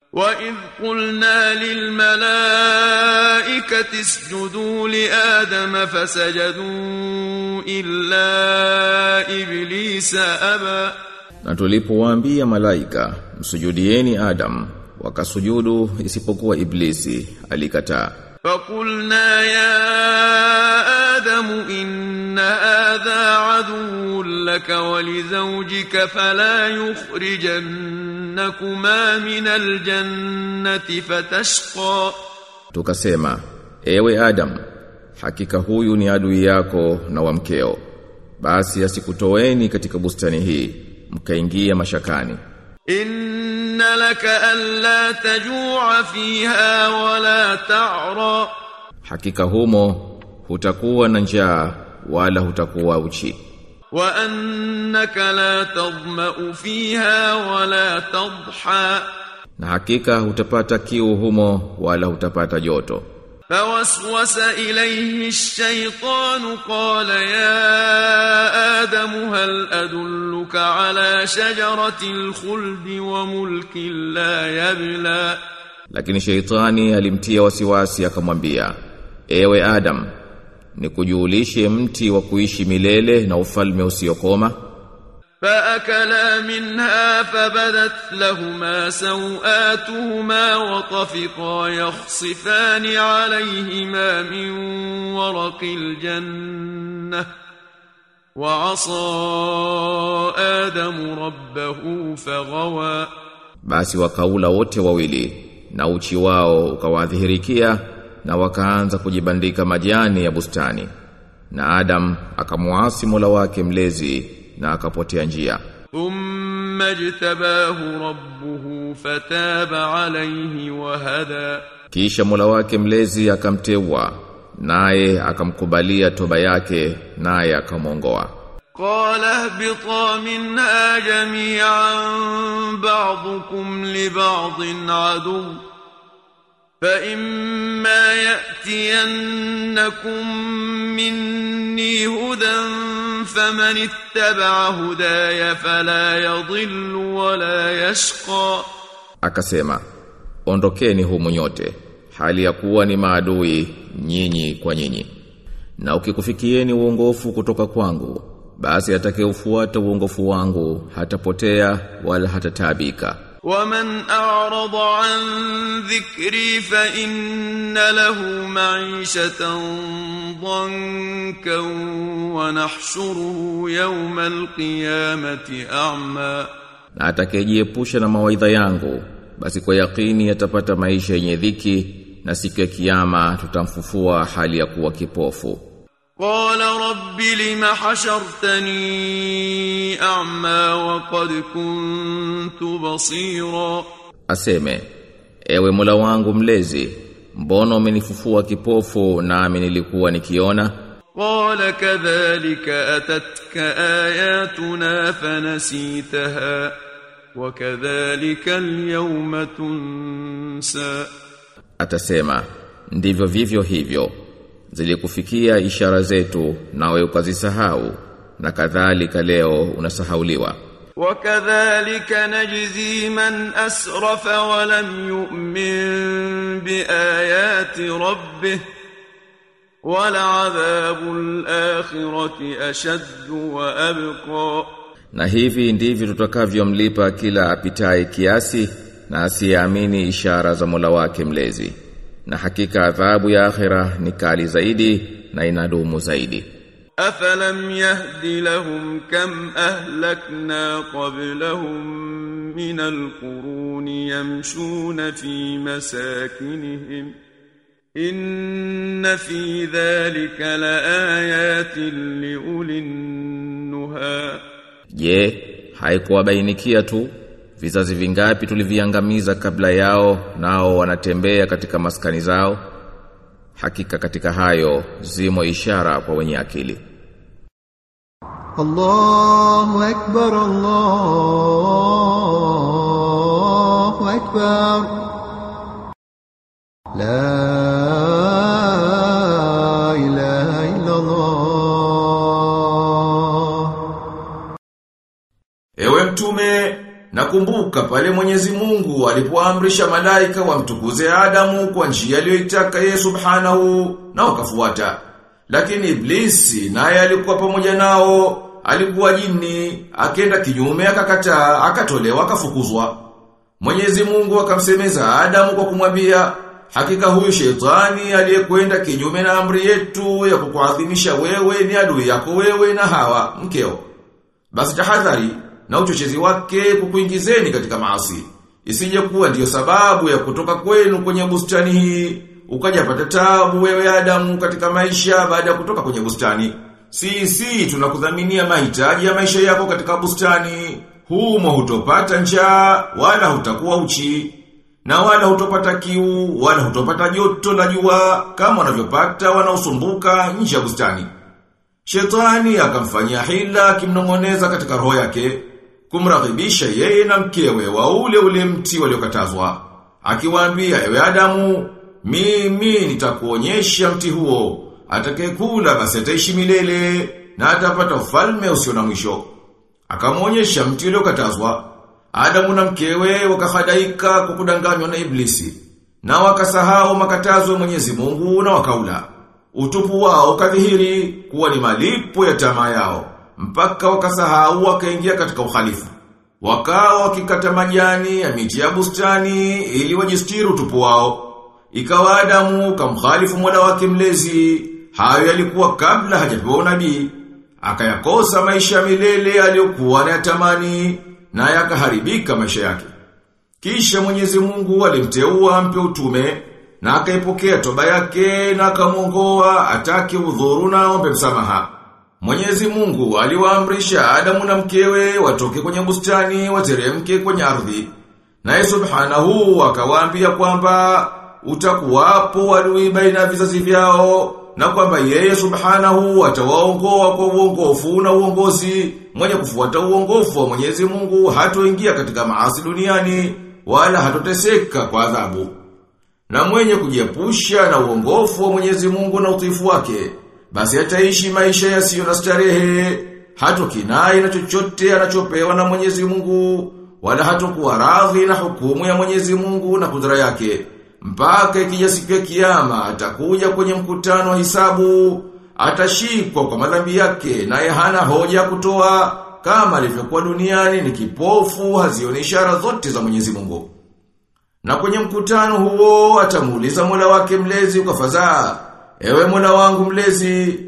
وإذ قلنا للملائكة اسجدوا لآدم فسجدوا إلا إبليس أبى Na tulipowaambia malaika msujudieni Adam wakasujudu isipokuwa Iblisi alikataa فقلنا يا آدم إن هذا عدو لك ولزوجك فلا يخرجنكما من الجنة فتشقى Tukasema, ewe Adam, hakika huyu ni adui yako na wa mkeo. Basi asikutoeni katika bustani hii, mkaingia mashakani. إن لك ألا تجوع فيها ولا تعرى Hakika humo hutakuwa na njaa wala hutakuwa uchi. وأنك لا تظمأ فيها ولا تضحى Na hakika hutapata kiu humo wala hutapata joto. فوسوس إليه الشيطان قال يا آدم هل أدلك على شجرة الخلد وملك لا يبلى Lakini sheitani alimtia wasiwasi akamwambia, ewe Adam, nikujulishe mti wa kuishi milele na ufalme usiokoma. فأكلا منها فبدت لهما سوآتهما وطفقا يخصفان عليهما من ورق الجنة وعصى آدم ربه فغوى Basi wakaula wote wawili na uchi wao ukawadhihirikia na wakaanza kujibandika majani ya bustani. Na Adam akamuasi Mola wake mlezi na akapotea njia. ثم اجتباه ربه فتاب عليه وهدى Kisha Mola wake mlezi akamteua naye akamkubalia toba yake naye akamwongoa. قال اهبطا منها جميعا بعضكم لبعض عدو فإما يأتينكم مني هدى فمن اتبع هداي فلا يضل ولا يشقى Akasema, ondokeni humu nyote, hali ya kuwa ni maadui nyinyi kwa nyinyi. Na ukikufikieni uongofu kutoka kwangu, basi atakayeufuata uongofu wangu hatapotea wala hatataabika. ومن أعرض عن ذكري فإن له معيشة ضنكا ونحشره يوم القيامة أعمى Na atakayejiepusha na mawaidha yangu, basi kwa yakini atapata maisha yenye dhiki na siku ya kiyama tutamfufua hali ya kuwa kipofu. قال رب لم حشرتني أعمى وقد كنت بصيرا Aseme, ewe Mola wangu mlezi, mbona umenifufua kipofu nami nilikuwa nikiona? قال كذلك أتتك آياتنا فنسيتها وكذلك اليوم تنسى Atasema, ndivyo vivyo hivyo. Zilikufikia ishara zetu nawe ukazisahau na kadhalika leo unasahauliwa. وكذلك نجزي من أسرف ولم يؤمن بآيات ربه ولعذاب الآخرة أشد وأبقى Na hivi ndivyo tutakavyomlipa kila apitaye kiasi na asiyeamini ishara za Mola wake mlezi. Na hakika adhabu ya akhira ni kali zaidi na inadumu zaidi. أفلم يهد لهم كم أهلكنا قبلهم من القرون يمشون في مساكنهم إن في ذلك لآيات لأولي النهى Je, haikuwabainikia tu vizazi vingapi tuliviangamiza kabla yao nao wanatembea katika maskani zao? Hakika katika hayo zimo ishara kwa wenye akili. الله أكبر الله أكبر لا إله إلا الله Ewe mtume, na Nakumbuka pale Mwenyezi Mungu alipoamrisha malaika wamtukuze Adamu kwa njia aliyoitaka yeye Subhanahu na wakafuata. Lakini Iblisi naye alikuwa pamoja nao, alikuwa jini, akenda kinyume akakataa, akatolewa akafukuzwa. Mwenyezi Mungu akamsemeza Adamu kwa kumwambia, hakika huyu shetani aliyekwenda kinyume na amri yetu ya kukuadhimisha wewe ni adui yako wewe na Hawa mkeo. Basi tahadhari na uchochezi wake kukuingizeni katika maasi. Isije kuwa ndiyo sababu ya kutoka kwenu kwenye bustani hii, ukajapata tabu wewe Adamu katika maisha baada ya kutoka kwenye bustani. Sisi tunakudhaminia mahitaji ya maisha yako katika bustani. Humo hutopata njaa wala hutakuwa uchi. Na wala hutopata kiu wala hutopata joto la jua kama wanavyopata wanaosumbuka nje ya bustani. Shetani akamfanyia hila akimnong'oneza katika roho yake kumraghibisha yeye na mkewe wa ule ule mti waliokatazwa. Akiwaambia ewe Adamu, mimi nitakuonyesha mti huo, atakayekula basi ataishi milele na atapata ufalme usio na mwisho. Akamwonyesha mti uliokatazwa. Adamu na mkewe wakahadaika kwa kudanganywa na Iblisi na wakasahau makatazo ya Mwenyezi Mungu na wakaula. Utupu wao kadhihiri kuwa ni malipo ya tamaa yao mpaka wakasahau wakaingia katika uhalifu. Wakawa wakikata majani ya miti ya bustani ili wajistiri utupu wao. Ikawa Adamu kamkhalifu Mola wake mlezi, hayo yalikuwa kabla hajapewa unabii. Akayakosa maisha ya milele aliyokuwa anayatamani na yakaharibika maisha yake. Kisha Mwenyezi Mungu alimteua ampe utume na akaipokea toba yake na akamwongoa atake udhuru na ombe msamaha. Mwenyezi Mungu aliwaamrisha Adamu na mkewe watoke kwenye bustani wateremke kwenye ardhi. Naye Subhanahu akawaambia kwamba utakuwapo adui baina ya vizazi vyao na kwamba yeye Subhanahu atawaongoa kwa uongofu na uongozi mwenye kufuata uongofu wa Mwenyezi Mungu hatoingia katika maasi duniani wala hatoteseka kwa adhabu. Na mwenye kujiepusha na uongofu wa Mwenyezi Mungu na utiifu wake basi ataishi maisha yasiyo na starehe, hatokinai na chochote anachopewa na Mwenyezi Mungu, wala hatokuwa radhi na hukumu ya Mwenyezi Mungu na kudra yake. Mpaka ikija siku ya kiyama atakuja kwenye mkutano wa hisabu, atashikwa kwa madhambi yake naye hana hoja ya kutoa kama alivyokuwa duniani ni kipofu hazioni ishara zote za Mwenyezi Mungu. Na kwenye mkutano huo atamuuliza Mola wake mlezi kwa fadhaa Ewe Mola wangu mlezi,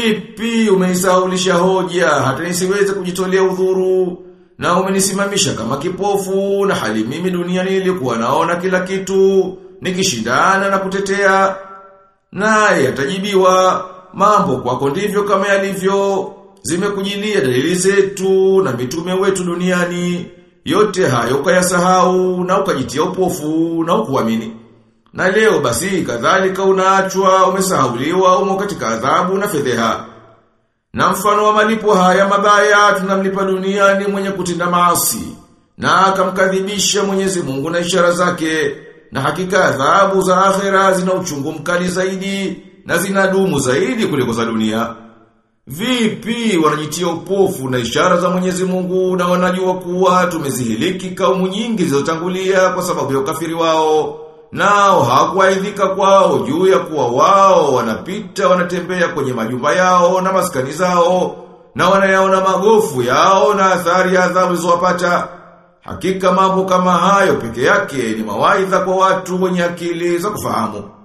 vipi umenisaulisha hoja hata nisiweze kujitolea udhuru na umenisimamisha kama kipofu na hali mimi duniani nilikuwa naona kila kitu nikishindana na kutetea naye atajibiwa mambo kwako ndivyo kama yalivyo zimekujilia dalili zetu na mitume wetu duniani yote hayo ukayasahau na ukajitia upofu na ukuamini na leo basi kadhalika unaachwa umesahauliwa umo katika adhabu na fedheha. Na mfano wa malipo haya mabaya tunamlipa duniani mwenye kutenda maasi na akamkadhibisha Mwenyezi Mungu na ishara zake na hakika adhabu za akhera zina uchungu mkali zaidi na zinadumu zaidi kuliko za dunia. Vipi wanajitia upofu na ishara za Mwenyezi Mungu na wanajua kuwa tumezihiliki kaumu nyingi zilizotangulia kwa sababu ya ukafiri wao. Nao hawakuaidhika kwao juu ya kuwa wao wanapita wanatembea kwenye majumba yao na maskani zao na wanayaona magofu yao na athari ya adhabu zilizowapata. Hakika mambo kama hayo peke yake ni mawaidha kwa watu wenye akili za kufahamu.